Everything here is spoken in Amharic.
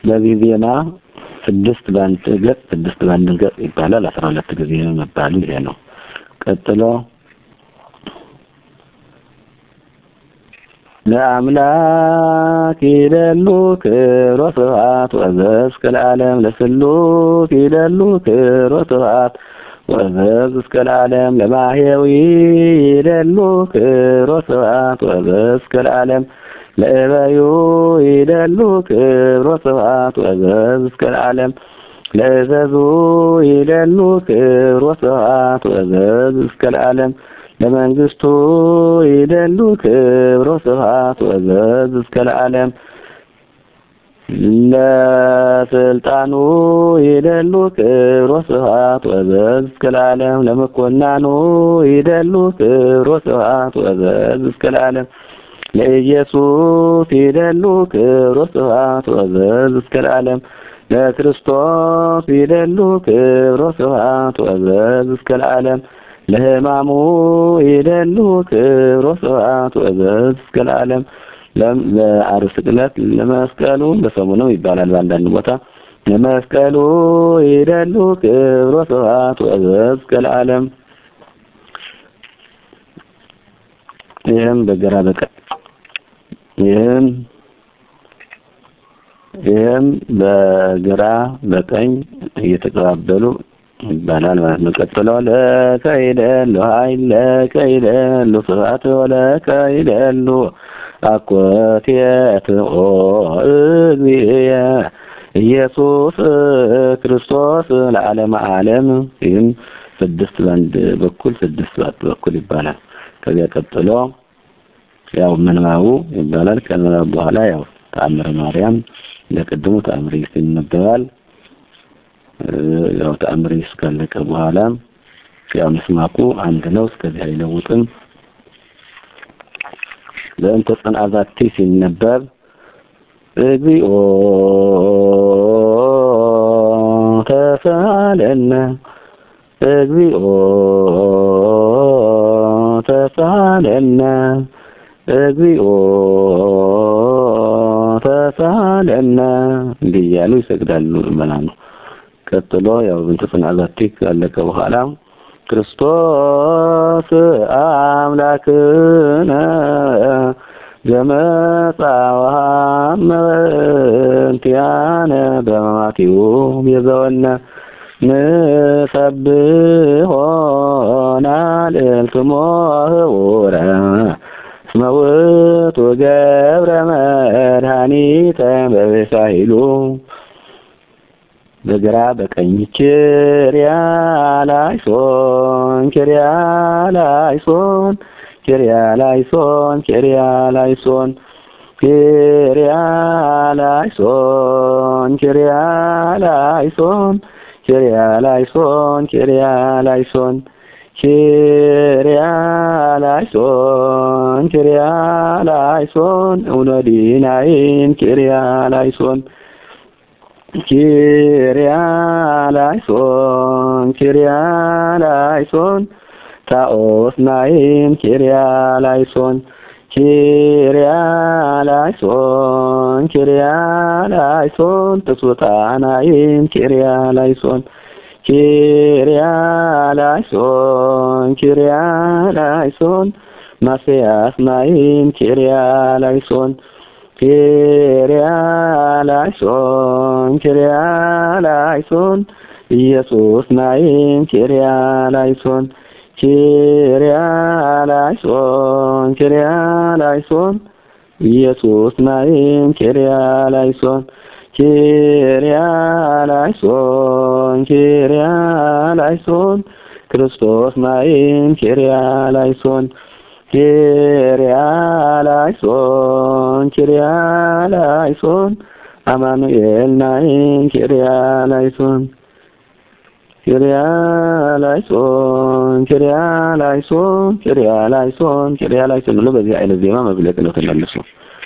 በዚህ ዜማ ስድስት በአንድ ገጽ ስድስት በአንድ ገጽ ይባላል። አስራ ሁለት ጊዜ መባሉ ይሄ ነው። ቀጥሎ ለአምላክ ይደሉ ክብሮ ስብሐት ወዘዝ እስከ ለዓለም ለስሉስ ይደሉ ክብሮ ስብሐት ወዘዝ እስከ ለዓለም ለማህየዊ ይደሉ ክብሮ ስብሐት ወዘዝ እስከ ለዓለም ለእበዩ ይደሉ ክብሮ ስብሐት ወዘዝ እስከ ለዓለም ለእዘዙ ይደሉ ክብሮ ስብሐት ወዘዝ እስከ ለዓለም ለመንግስቱ ይደሉ ክብሮ ስብሐት ወዘዝ እስከ ለዓለም ለስልጣኑ ይደሉ ክብሮ ስብሐት ወዘዝ እስከ ለዓለም ለመኮናኑ ይደሉ ክብሮ ስብሐት ወዘዝ እስከ ለዓለም ለኢየሱስ ይደሉ ክብሮ ስብሐት ወዘዝ እስከ ለዓለም ለክርስቶስ ይደሉ ክብሮ ስብሐት ወዘዝ እስከ ለዓለም ለሕማሙ ይደሉ ክብሮ ስብሐት ወዘዝ እስከ ለዓለም ለዓርብ ስቅለት ለመስቀሉ በሰሙኑ ይባላል በአንዳንድ ቦታ ለመስቀሉ ይደሉ ክብሮ ስብሐት ወዘዝ እስከ ለዓለም ይህም በግራ በቀኝ ይህም ይህም በግራ በቀኝ እየተቀባበሉ ይባላል ማለት ነው። ቀጥሎ ለከይደሉ ኃይል ለከይደሉ ስብሐት ወለከይደሉ አኮቴት ኦ እግዚእየ ኢየሱስ ክርስቶስ ለዓለም ዓለም ይህም ስድስት በአንድ በኩል ስድስት በአንድ በኩል ይባላል። ከዚያ ቀጥሎ ያው ምንባቡ ይባላል። ከምንባቡ በኋላ ያው ተአምረ ማርያም ለቅድሙ ተአምረ ኢየሱስ ይነበባል። ያው ተአምረ ኢየሱስ ካለቀ በኋላ ያው ምስማቁ አንድ ነው። እስከዚህ አይለውጥም። በእንተ ጽንዓ ዛቲ ሲነበብ እግዚኦ ተሳለነ እግዚኦ ተሳለነ እግዚኦ ተሳለነ እንዲህ እያሉ ይሰግዳሉ ምዕመናኑ። ቀጥሎ ያው በእንተ ጽንዓ ዛቲ ካለቀ በኋላ ክርስቶስ አምላክነ ዘመጻ ወሐመ እንቲአነ በመማቲሁ ቤዘወነ ንሰብሖ ናልዕልትሞ ህቡረ እስመ ውእቱ ገብረ መድኃኒተ በበሳሂሉ በግራ በቀኝ ኪርያ ላይሶን ኪርያ ላይሶን ኪርያ ላይሶን ኪርያ ላይሶን ኪርያ ላይሶን ኪርያ ላይሶን ኪርያ ላይሶን ኪርያ ላይሶን ኪርያ ላይሶን ኪርያ ላይሶን እውነዲናይን ኪርያ ላይሶን ኪርያ ላይሶን ኪርያ ላይሶን ታኦስ ናይን ኪርያ ላይሶን ኪርያ ላይሶን ኪርያ ላይሶን ትሱታናይን ኪርያ ላይሶን ኪርያ ላይሶን ኪርያ ላይሶን ማስያስ ናይን ኪርያ ላይሶን ኪርያ ላይሶን ኪርያ ላይሶን ኢየሱስ ናይን ኪርያ ላይሶን ኪርያ ላይሶን ኪርያ ላይሶን ኢየሱስ ናይን ኪርያ ላይሶን ኪርያ ላይሶን ኪርያ ላይሶን ክርስቶስ ናይን ኪርያ ላይሶን ኪርያ ላይሶን ኪርያ ላይሶን አማኑኤል ናይን ኪርያ ላይሶን ኪርያ ላይሶን ኪርያ ላይሶን ኪርያ ላይሶን ኪርያ ላይሶን ብሎ በዚህ አይነት ዜማ መግለጥ ነው ተመልሶ